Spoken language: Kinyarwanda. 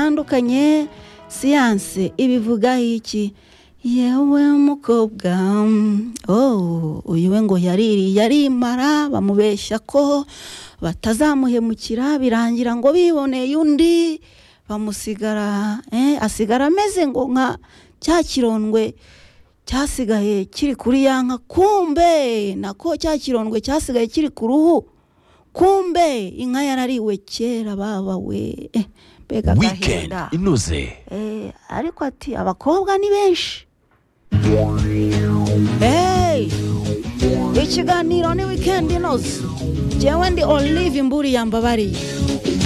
butandukanye siyanse ibivugaho iki yewe mukobwa mm, oh, uyu we ngo yariri yarimara bamubeshya ko batazamuhemukira birangira ngo biboneye undi bamusigara eh, asigara ameze ngo nka cya kirondwe cyasigaye kiri kuri ya nka kumbe nako cya kirondwe cyasigaye kiri ku ruhu kumbe inka yarariwe kera baba we eh, mbega weekend agahinda inoze Eh, ariko ati abakobwa ni benshi Hey! ikiganiro ni wikendi inoze jyewe ndi olive imburi yambabariye